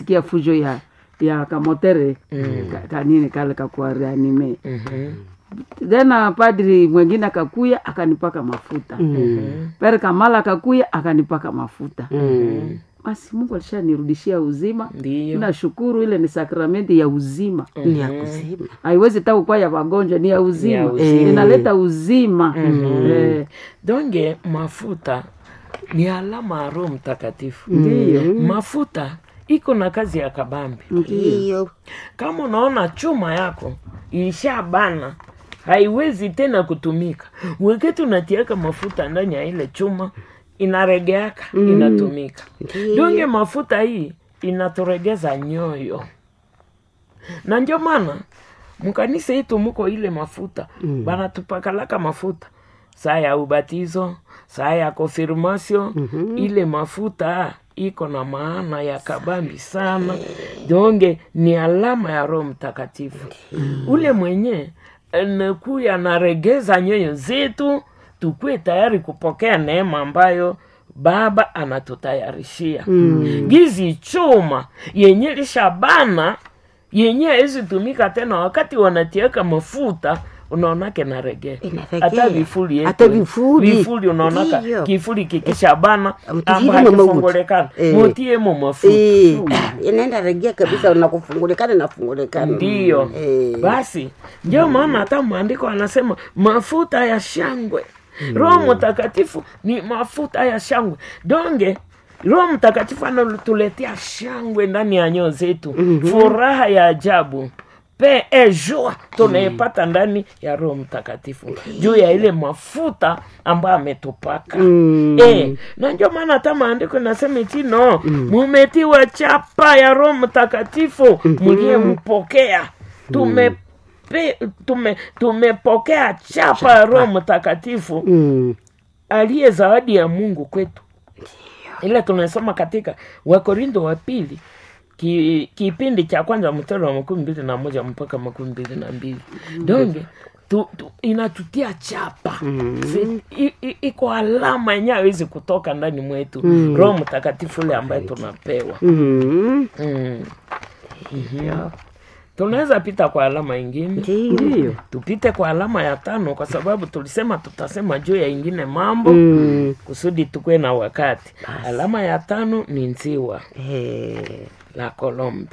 nasikia fujo ya ya kamotere ka, kanini kale kakuareanime Mhm. tena padri mwengine akakuya akanipaka mafuta pere kamala akakuya akanipaka mafuta basi mungu alishanirudishia uzima Ndiyo. nashukuru ile ni sakramenti ya uzima ni ya kuzima haiwezi ta kukuwa ya wagonjwa ni ya uzima, Ya uzima. inaleta uzima eh, donge mafuta ni alama ya roho mtakatifu ndiyo mafuta iko na kazi ya kabambi ndiyo kama unaona chuma yako ilishabana haiwezi tena kutumika wakati unatiaka mafuta ndani ya ile chuma inaregeaka inatumika donge mafuta hii inaturegeza nyoyo na ndio maana mkanisa yetu muko ile mafuta mm. banatupakalaka mafuta saa ya ubatizo saa ya konfirmasio mm-hmm. ile mafuta iko na maana ya kabambi sana donge ni alama ya roho mtakatifu ule mwenye nakuya naregeza nyoyo zetu tukue tayari kupokea neema ambayo baba anatutayarishia mm. gizi chuma yenye lishabana yenye hawezi tumika tena wakati wanatiaka mafuta unaonake naregea Inaregea. hata vifuli yetu. Hata vifuli. vifuli unaonaka Ndiyo. kifuli kikishabana Mtijini amba mwa mafuta. hakifungulekana Eh. mutiemo mafuta Eh, inaenda regea kabisa unakufungulikana nafungulikana ndiyo Eh. basi ndio maana hata maandiko anasema mafuta ya shangwe roho mtakatifu ni mafuta ya shangwe donge roho mtakatifu anatuletea shangwe ndani ya nyoo zetu furaha ya ajabu pe e joa tunaipata ndani ya roho mtakatifu juu ya ile mafuta ambayo ametupaka Mm. Eh, na ndio maana hata maandiko nasema chino mumetiwa chapa ya roho mtakatifu mliyempokea tume pe- tume tumepokea chapa ya roho mtakatifu Mm. aliye zawadi ya mungu kwetu ile tunasoma katika wakorindo wa pili ki, kipindi cha kwanza mstari wa makumi mbili na moja mpaka makumi mbili na mbili donge tu, tu, inatutia chapa Si- i- i- iko alama yenye awezi kutoka ndani mwetu roho mtakatifu ule ambaye tunapewa Mm. mm. Mhm. tunaweza pita kwa alama ingine Ndiyo. ndiyo tupite kwa alama ya tano kwa sababu tulisema tutasema juu ya ingine mambo Mm. kusudi tukwe na wakati alama ya tano ni nziwa Eh, la kolombe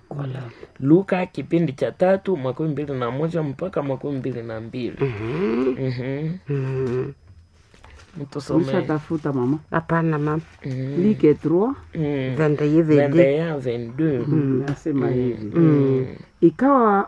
luka kipindi cha tatu makumi mbili na moja mpaka makumi mbili na mbili Mhm. mm. mtusomee ushatafuta mama hapana mama like 3 Mm. vendeye vende 21, 22. Mm, nasema hivi ikawa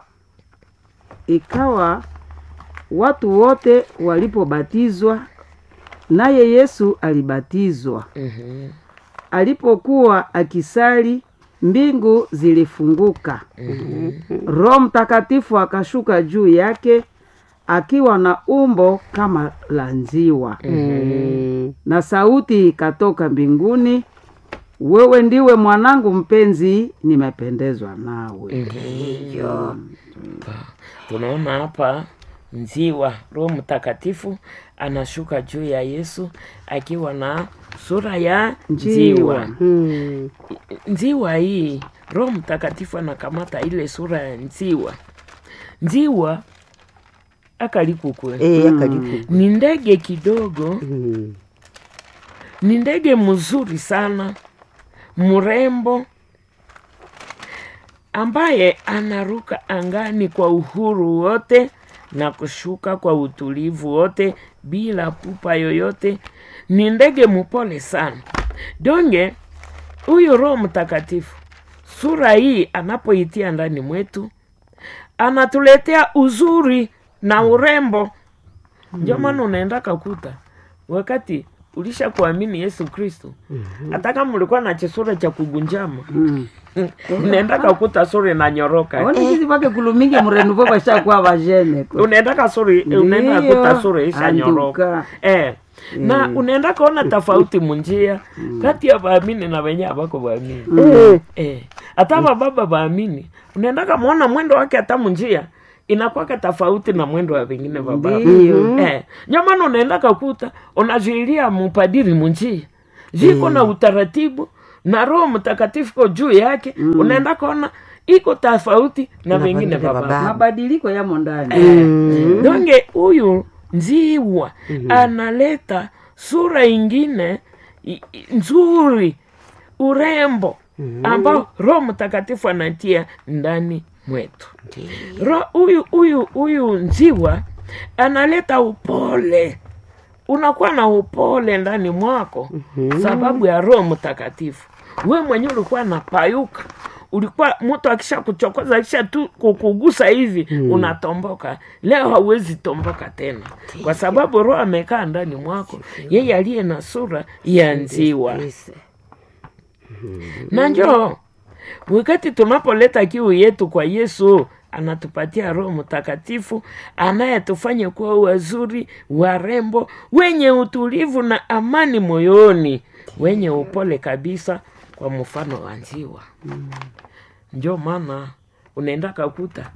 ikawa watu wote walipobatizwa naye yesu alibatizwa Mhm. alipokuwa akisali mbingu zilifunguka roho mtakatifu akashuka juu yake akiwa na umbo kama la njiwa Mm. na sauti ikatoka mbinguni wewe ndiwe mwanangu mpenzi nimependezwa nawe Ndiyo. tunaona hapa nziwa roho mtakatifu anashuka juu ya yesu akiwa na sura ya nziwa Njiwa. Mm. nziwa hii roho mtakatifu anakamata ile sura ya nziwa nziwa akalikukwe Eh, akaliku. ni ndege kidogo Mm. ni ndege mzuri sana mrembo ambaye anaruka angani kwa uhuru wote na kushuka kwa utulivu wote bila pupa yoyote ni ndege mpole sana donge huyu roho mtakatifu sura hii anapoitia ndani mwetu anatuletea uzuri na urembo ndio maana unaenda kakuta wakati ulisha kuamini yesu kristo hata kama ulikuwa na chisura cha kugunjama Mm. unaenda kakuta sura inanyoroka Wale kizi pake kulumingi mrenuvo bashakuwa bajene unaenda kasuri unaenda Ndiyo, kuta sura ishanyoroka anduka. eh. na unaenda kaona tofauti munjia kati ya baamini na wenye abako baamini Eh, eh. hata bababa baamini unaenda kamwona mwendo wake hata munjia inakwaka tofauti na mwendo wa vengine bababa Ndiyo. eh. nyamana unaenda kakuta unazuilia mupadiri munjia ziko na utaratibu na roho mtakatifu ko juu yake unaenda kuona iko tofauti na Na vengine vengine baba baba. mabadiliko yamo ndani donge huyu nziwa analeta sura ingine i- i- nzuri urembo ambao roho mtakatifu anatia ndani mwetu Ro- huyu huyu huyu nziwa analeta upole unakuwa na upole ndani mwako sababu ya roho mtakatifu we mwenyewe ulikuwa napayuka ulikuwa mtu akisha kuchokoza akisha tu kukugusa hivi unatomboka leo hauwezi tomboka tena kwa sababu roho amekaa ndani mwako yeye aliye na sura ya nziwa Yes. na njoo wakati tunapoleta kiu yetu kwa yesu anatupatia roho mtakatifu anayetufanya kuwa wazuri warembo wenye utulivu na amani moyoni wenye upole kabisa kwa mfano wa njiwa njo maana unaenda kakuta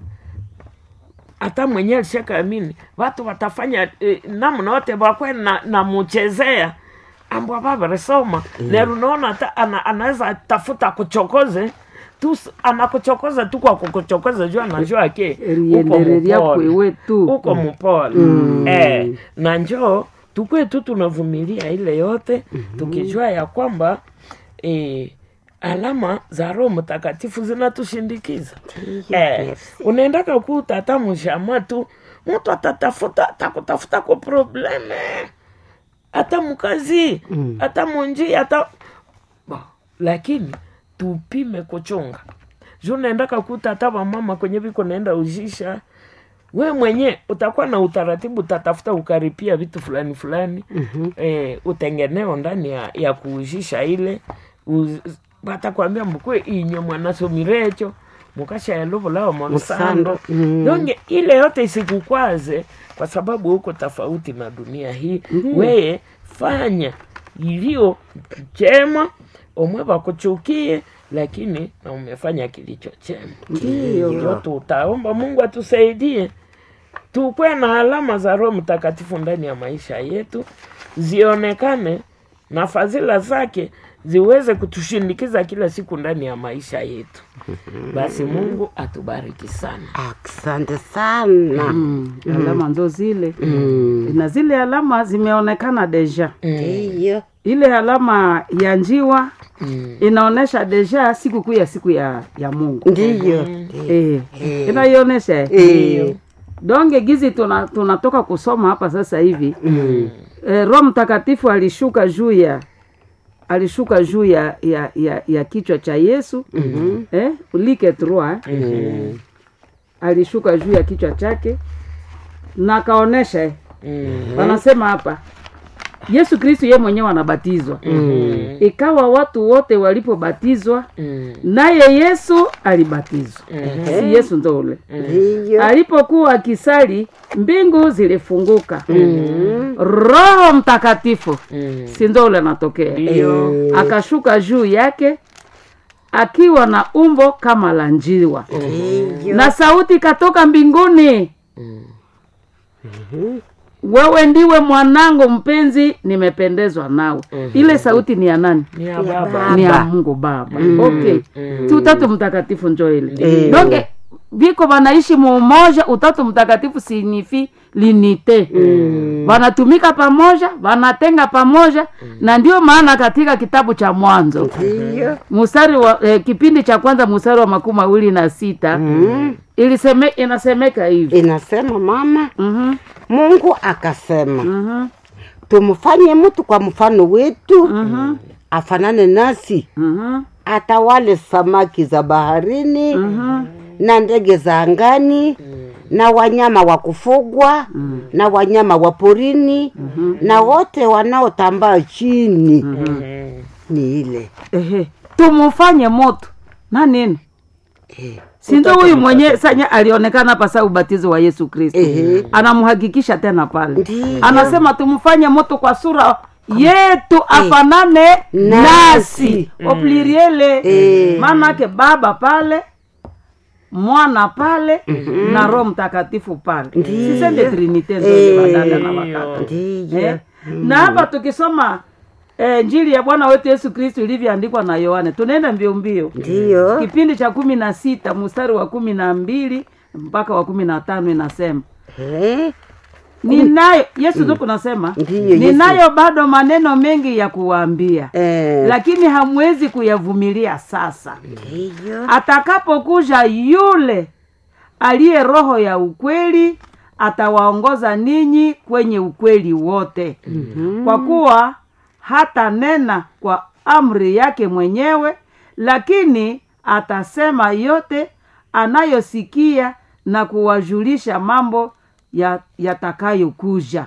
hata mwenyewe alishakaamini watu watafanya eh, namna wote wakwe na, na muchezea ambwa vaveresoma mm. nero unaona hata ana, anaweza tafuta kuchokoze tu s- anakuchokoza tu kwa kukuchokoza juu anajua ke uko riendereria mpole kwewe tu uko mpole eh, na njoo tukwe tu tunavumilia ile yote tukijua ya kwamba eh, alama za roho mtakatifu zinatushindikiza eh, unaendaka kuta hata mshama tu mtu atatafuta atakutafuta kwa probleme hata mkazi hata munji hata Ba, lakini tupime kuchunga juu naendaka kuta hata wamama kwenye viko naenda uzisha we mwenye utakuwa na utaratibu utatafuta ukaripia vitu fulani fulani mm-hmm. eh, utengeneo ndani ya, ya kuuzisha ile uz- batakwambia mkwe inyo mwanasomirecho mukasha yalovolawa mwamusando Mm. donge ile yote isikukwaze kwa sababu huko tofauti na dunia hii weye fanya iliyo chema omwe bakuchukie lakini na umefanya kilicho chema Ndiyo. ndio tutaomba mungu atusaidie tukwe na alama za roho mtakatifu ndani ya maisha yetu zionekane na fadhila zake ziweze kutushindikiza kila siku ndani ya maisha yetu basi mungu atubariki sana asante sana Mm, alama nzo zile Mm. na zile alama zimeonekana deja ndiyo ile alama ya njiwa Mm. inaonyesha deja sikukuu ya siku ya, ya mungu ndiyo eh, inaionesha eh. Eh. donge gizi tuna- tunatoka kusoma hapa sasa hivi mm. eh, roho mtakatifu alishuka juu ya alishuka juu ya, ya, ya, ya kichwa cha yesu mm-hmm. eh, ulike trois eh. Mm. alishuka juu ya kichwa chake na kaonesha eh. Mm. wanasema hapa yesu kristu ye mwenyewe anabatizwa Mm. ikawa watu wote walipobatizwa Mm. naye yesu alibatizwa si yesu ndo ule ndiyo alipokuwa akisali mbingu zilifunguka roho mtakatifu Mm. si ndo ule anatokea Ndiyo. akashuka juu yake akiwa na umbo kama la njiwa ndiyo na sauti katoka mbinguni wewe ndiwe mwanangu mpenzi nimependezwa nawe ile sauti ni ya nani Ni ya baba. ni ya mungu baba okay tu utatu mtakatifu njo ile donge viko vanaishi muumoja utatu mtakatifu signifi linite wanatumika pamoja wanatenga pamoja na ndio maana katika kitabu cha mwanzo ndiyo mstari wa eh, kipindi cha kwanza mstari wa makumi mawili na sita iliseme, inasemeka hivi inasema mama Mhm, mungu akasema mhm, tumfanye mtu kwa mfano wetu mhm, afanane nasi mhm, atawale samaki za baharini mhm. na ndege za angani na wanyama wa kufugwa na wanyama wa porini na wote wanaotambaa chini Mm. ni ile Ehe, tumufanye moto na nini Eh, sindo huyu mwenye sanya alionekana hapa saa ubatizo wa yesu kristo Ehe. anamhakikisha tena pale Ndiyo. anasema tumfanye moto kwa sura yetu afanane Nasi. nasi opliriele maanake baba pale mwana pale na roho mtakatifu pale sisende trinite ndoe badala na wakati ndiyo eh? na hapa tukisoma eh, njili ya bwana wetu yesu kristu ilivyoandikwa na yohane tunaenda mbio mbio ndiyo kipindi cha kumi na sita mstari wa kumi na mbili mpaka wa kumi na tano inasema Eh, ninayo yesu tu kunasema Ndiyo, Yesu. ninayo bado maneno mengi ya kuwaambia eh, lakini hamwezi kuyavumilia sasa ndiyo atakapokuja yule aliye roho ya ukweli atawaongoza ninyi kwenye ukweli wote mm-hmm. kwa kuwa hata nena kwa amri yake mwenyewe lakini atasema yote anayosikia na kuwajulisha mambo ya- yatakayokuja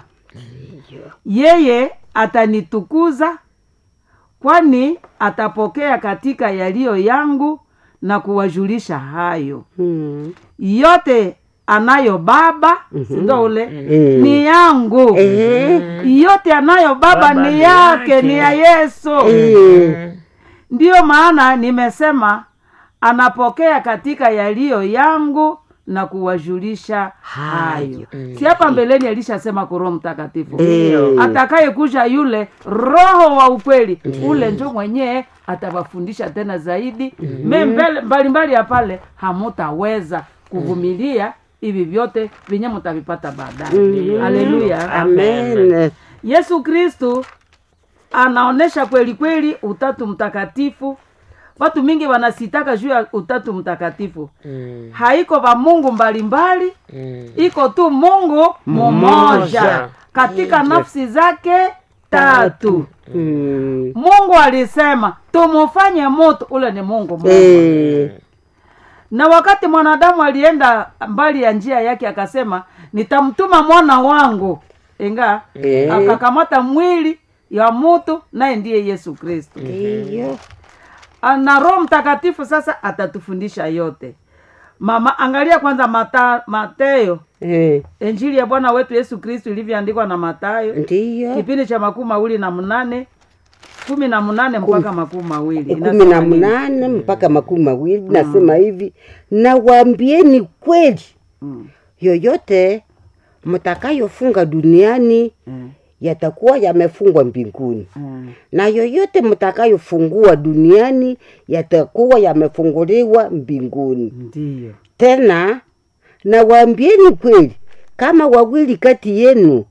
yeye atanitukuza kwani atapokea katika yaliyo yangu na kuwajulisha hayo Mm. yote anayo baba sindo ule Eh. ni yangu yote anayo baba, Baba ni ni yake yake. ni ya yesu Eh, ndiyo maana nimesema anapokea katika yaliyo yangu na kuwajulisha hayo si hapa mbeleni alishasema kwa roho mtakatifu Eh. atakaye kuja yule roho wa ukweli ule njo mwenyewe atawafundisha tena zaidi me mbele mbalimbali ya pale hamutaweza kuvumilia hivi vyote vyenye mutavipata baadaye haleluya amen yesu kristu anaonyesha kweli kweli utatu mtakatifu watu mingi wanasitaka juu ya utatu mtakatifu Mm, haiko va mungu mbalimbali mm. iko tu mungu mmoja Mmoja. katika nafsi zake tatu Mm. mungu alisema tumufanye mutu ule ni mungu mmoja Eh, na wakati mwanadamu alienda mbali ya njia yake akasema nitamtuma mwana wangu inga Eh. akakamata mwili ya mutu naye ndiye yesu kristo ndiyo na roho mtakatifu sasa atatufundisha yote mama angalia kwanza mata, mateo Eh, injili ya bwana wetu yesu kristu ilivyoandikwa na matayo ndiyo kipindi cha makumi mawili na mnane kumi na mnane mpaka makumi mawili kumi Inasema na nini? mnane mpaka makumi mawili nasema hivi nawaambieni kweli Mm, yoyote mtakayofunga duniani mm, yatakuwa yamefungwa mbinguni mm. na yoyote mtakayofungua duniani yatakuwa yamefunguliwa mbinguni ndiyo tena nawaambieni kweli kama wawili kati yenu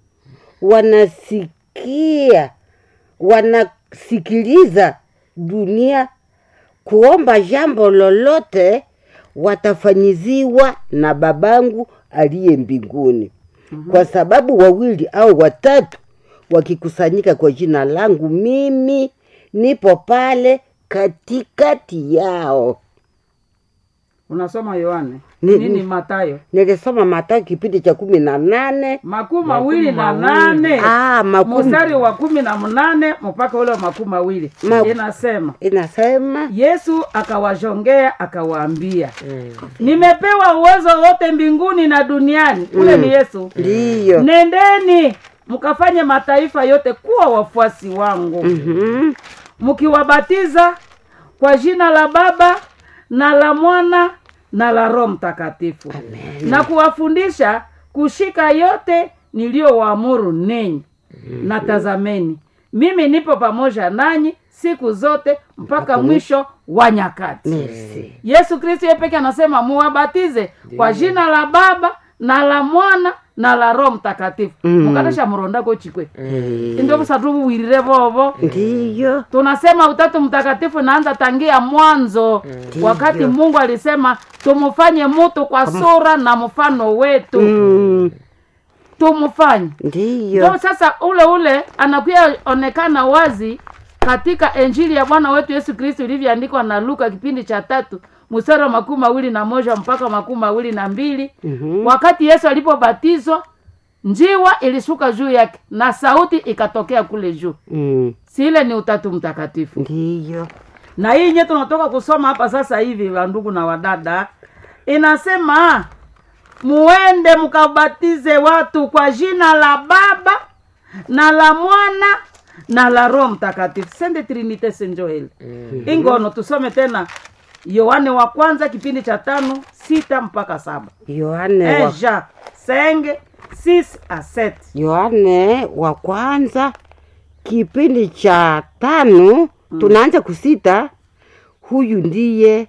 wanasikia wanasikiliza dunia kuomba jambo lolote watafanyiziwa na babangu aliye mbinguni mm-hmm. kwa sababu wawili au watatu wakikusanyika kwa jina langu mimi nipo pale katikati yao unasoma yohane Ni- nini ni- matayo nilisoma Mathayo kipindi cha kumi na nane makumi mawili na mawili. nane ah, makumi mstari wa kumi na mnane mpaka ule wa makumi mawili Ma- inasema inasema yesu akawajongea akawaambia Mm. nimepewa uwezo wote mbinguni na duniani ule ni yesu ndiyo nendeni mkafanye mataifa yote kuwa wafuasi wangu Mhm. mkiwabatiza kwa jina la baba na la mwana na la roho mtakatifu na kuwafundisha kushika yote niliyowaamuru ninyi na tazameni mimi nipo pamoja nanyi siku zote mpaka mwisho wa nyakati Merci. yesu kristo ye peke anasema muwabatize kwa jina la baba na la mwana na la roho mtakatifu Mm. mukadasha murondako chikwe Eh, ndio busatu buwirire vovo ndiyo tunasema utatu mtakatifu naanza tangia mwanzo wakati mungu alisema tumufanye mutu kwa sura na mfano wetu Mm, tumufanye ndiyo ndio sasa ule ule anakuya onekana wazi katika injili ya bwana wetu yesu kristo ilivyoandikwa na luka kipindi cha tatu mstari wa makumi mawili na moja mpaka makumi mawili na mbili Mhm. wakati yesu alipobatizwa njiwa ilishuka juu yake na sauti ikatokea kule juu Mm, si ile ni utatu mtakatifu ndiyo na hii nye tunatoka kusoma hapa sasa hivi wandugu na wadada inasema muende mkabatize watu kwa jina la baba na la mwana na la roho mtakatifu sende trinite senjoeli ingono tusome tena yohane wa kwanza kipindi cha tano sita mpaka saba yohane wa, eja senge sis a set yohane wa kwanza kipindi cha tano tunaanza kusita huyu ndiye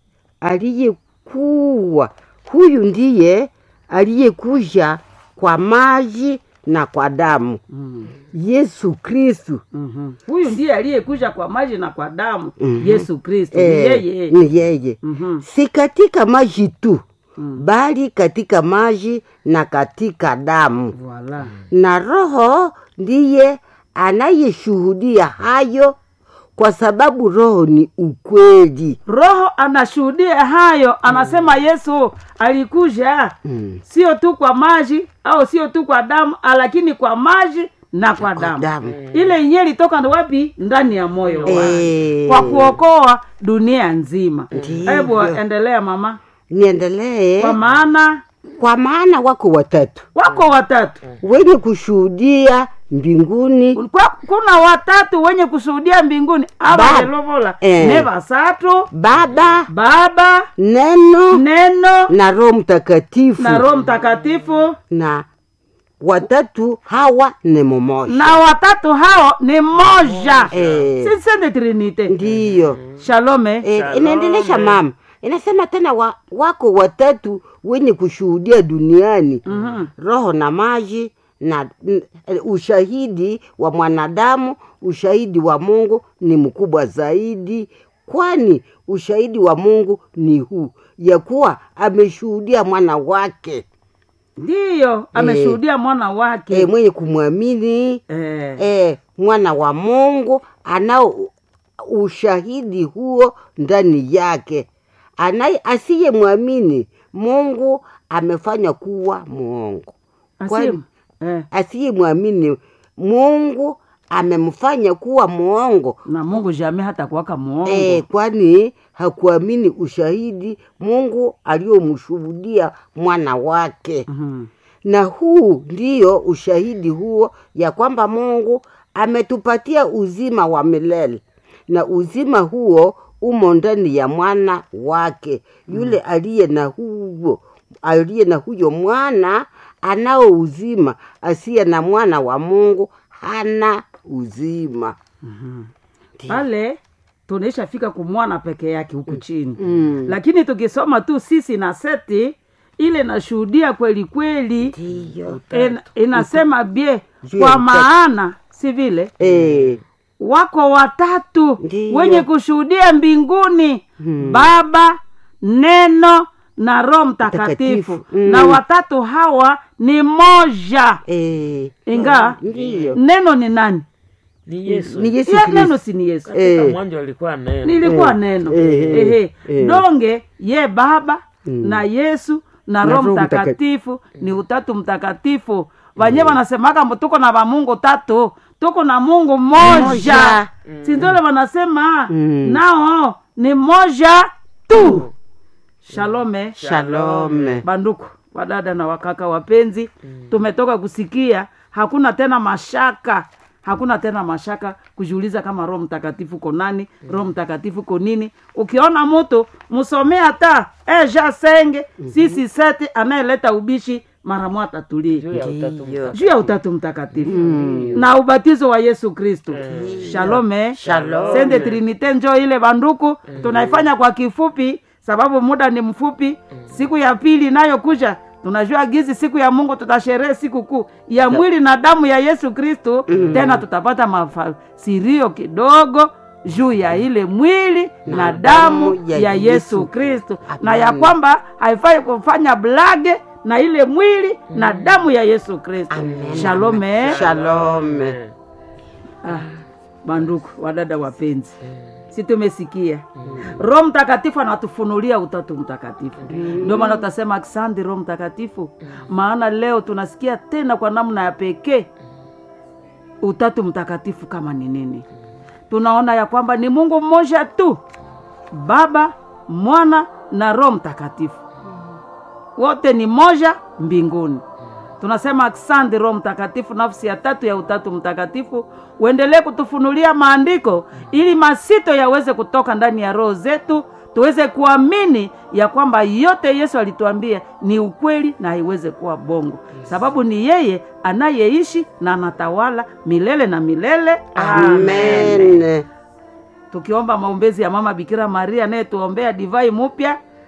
aliyekuwa huyu ndiye aliyekuja kwa maji na kwa damu Mm. yesu kristu Mhm. huyu ndiye aliyekuja kwa maji na kwa damu Mhm. yesu kristo ni Eh, yeye ni yeye Mhm. si katika maji tu Mm. bali katika maji na katika damu Voilà. na roho ndiye anayeshuhudia hayo kwa sababu roho ni ukweli roho anashuhudia hayo anasema yesu alikuja mm. sio tu kwa maji au sio tu kwa damu ah, lakini kwa maji na kwa damu damu. ile yenyewe ilitoka wapi ndani ya moyo wake Eh. kwa kuokoa dunia nzima Ndivyo. hebu endelea mama niendelee kwa maana kwa maana wako watatu wako watatu wenye kushuhudia mbinguni kwa, kuna watatu wenye kushuhudia mbinguni Baba. abaelovola Eh. ne vasatu baba baba neno neno na roho mtakatifu na roho mtakatifu na watatu hawa ni mmoja na watatu hao ni moja Eh. sisende trinite ndiyo shalome Eh, Shalom. inaendelesha mama inasema tena wa, wako watatu wenye kushuhudia duniani Mhm. roho na maji na n- eh, ushahidi wa mwanadamu ushahidi wa mungu ni mkubwa zaidi kwani ushahidi wa mungu ni huu ya kuwa ameshuhudia mwana wake ndiyo ameshuhudia mwana wake e, mwenye kumwamini Eh. e, mwana wa mungu anao u- ushahidi huo ndani yake anaye asiyemwamini mungu amefanya kuwa mwongo kwani- Asimu. Eh. asiyemwamini mungu amemfanya kuwa mwongo na mungu jamii hata kuwaka muongo e, kwani hakuamini ushahidi mungu aliyomshuhudia mwana wake Mhm. na huu ndiyo ushahidi huo ya kwamba mungu ametupatia uzima wa milele na uzima huo umo ndani ya mwana wake yule aliye na huo aliye na huyo mwana anao uzima asiye na mwana wa mungu hana uzima pale tunaishafika kumwana peke yake huku chini Mm. lakini tukisoma tu sisi na seti ile nashuhudia kweli kweli ndiyo in, inasema bie Juu ya kwa utatu. maana si vile e, wako watatu Ndiyo. wenye kushuhudia mbinguni Hmm. baba neno na roho mtakatifu Mtakatifu. Mm. na watatu hawa ni moja e, ingaa ndiyo neno ni nani ni yesu ni yesu ya neno kristo si ni yesu katika Eh. mwanzo alikuwa neno nilikuwa Eh, neno eh, ehe eh. donge ye baba Mm. na yesu na Na roho Roho mtakatifu ni utatu mtakatifu vanye vanasemaka mbo tuko na vamungu tatu tuko na mungu moja Moja. sindole vanasema Mm. nao ni moja tu shalome shalome banduku wadada na wakaka wapenzi tumetoka kusikia hakuna tena mashaka hakuna tena mashaka kujiuliza kama roho mtakatifu ko nani roho mtakatifu ko nini ukiona mtu msomee hata eja senge sisi sete anayeleta ubishi mara moja tatulie juu ya utatu Ndiyo. mtakatifu. juu ya utatu mtakatifu na ubatizo wa yesu kristo shalome Shalom. sende trinite njo ile banduku tunaifanya kwa kifupi sababu muda ni mfupi siku ya pili inayokuja tunajua gizi siku ya mungu tutasherehe siku kuu ya mwili na damu ya yesu kristo tena tutapata mafasirio kidogo juu ya ile mwili na, damu ya, yesu kristo na ya Amen. kwamba haifai kufanya blage na ile mwili na damu ya yesu kristo Amen. shalome shalome Eh. ah, banduku wadada wapenzi si tumesikia roho mtakatifu anatufunulia utatu mtakatifu ndio maana utasema asante roho mtakatifu maana leo tunasikia tena kwa namna ya pekee utatu mtakatifu kama ni nini tunaona ya kwamba ni mungu mmoja tu baba mwana na roho mtakatifu wote ni moja mbinguni tunasema asante roho mtakatifu nafsi ya tatu ya utatu mtakatifu uendelee kutufunulia maandiko ili masito yaweze kutoka ndani ya roho zetu tuweze kuamini ya kwamba yote yesu alituambia ni ukweli na haiweze kuwa bongo sababu ni yeye anayeishi na anatawala milele na milele amen tukiomba maombezi ya mama bikira maria anayetuombea divai mupya